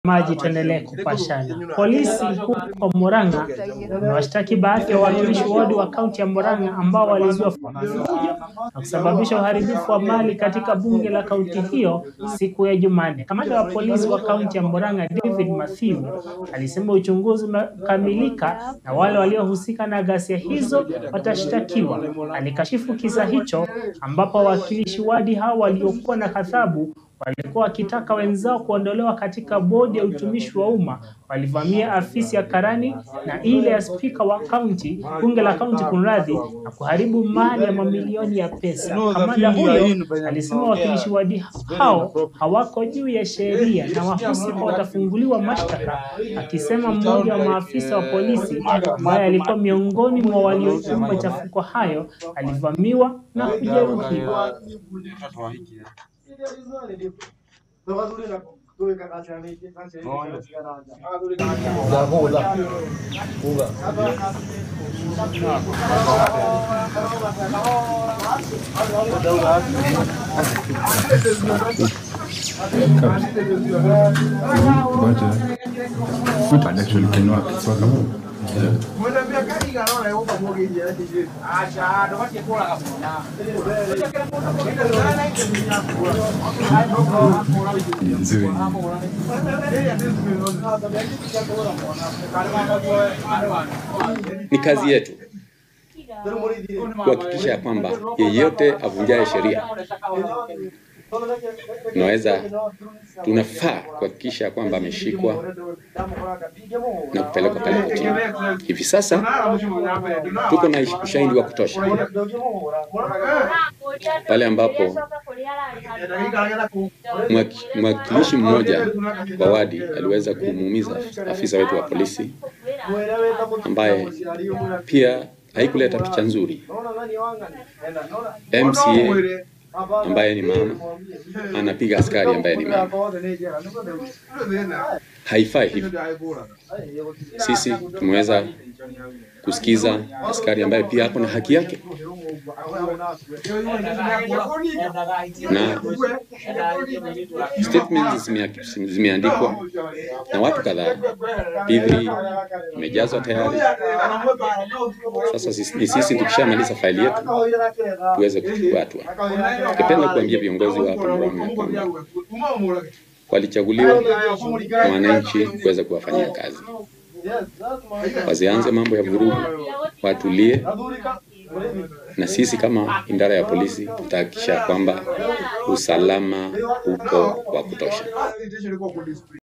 Maji tuendelee kupashana. Polisi huko Murang'a wamewashtaki baadhi ya wawakilishi wadi wa kaunti ya Murang'a ambao walizua fujo na kusababisha uharibifu wa mali katika bunge la kaunti hiyo siku ya Jumanne. Kamanda wa polisi wa kaunti ya Murang'a David Mathiu alisema uchunguzi umekamilika na wale waliohusika na ghasia hizo watashtakiwa. Alikashifu kisa hicho ambapo wawakilishi wadi hao waliokuwa na ghadhabu walikuwa wakitaka wenzao kuondolewa katika bodi ya utumishi wa umma walivamia afisi ya karani na ile ya spika wa kaunti, bunge la kaunti kunradhi, na kuharibu mali ya mamilioni ya pesa. Kamanda huyo alisema wawakilishi wadi hao hawako juu ya sheria na wahusika watafunguliwa mashtaka, akisema mmoja wa maafisa wa polisi ambaye alikuwa miongoni mwa waliochuma machafuko hayo alivamiwa na kujeruhiwa. But actually cannot sort of nzuri. Ni kazi yetu kuhakikisha ya kwamba yeyote avunjaye sheria tunaweza tunafaa kuhakikisha ya kwamba ameshikwa na kupelekwa pale kotini. Hivi sasa tuko na ushahidi wa kutosha pale ambapo mwaki- mwakilishi mmoja wa wadi aliweza kumuumiza afisa wetu wa polisi ambaye pia haikuleta picha nzuri. MCA ambaye ni mama anapiga askari ambaye ni mama, haifai hivyo. Sisi tumeweza kusikiza askari ambaye pia ako na haki yake, na statements zimea- zimeandikwa na watu kadhaa, P3 imejazwa tayari. Sasa sisi, ni sisi tukishamaliza faili yetu tuweze kuchukua hatua. Tungependa kuambia viongozi wa hapa Murang'a kwamba walichaguliwa na wananchi kuweza kuwafanyia kazi, wasianze mambo ya vurugu, watulie, na sisi kama idara ya polisi tutahakikisha kwamba usalama uko wa kutosha.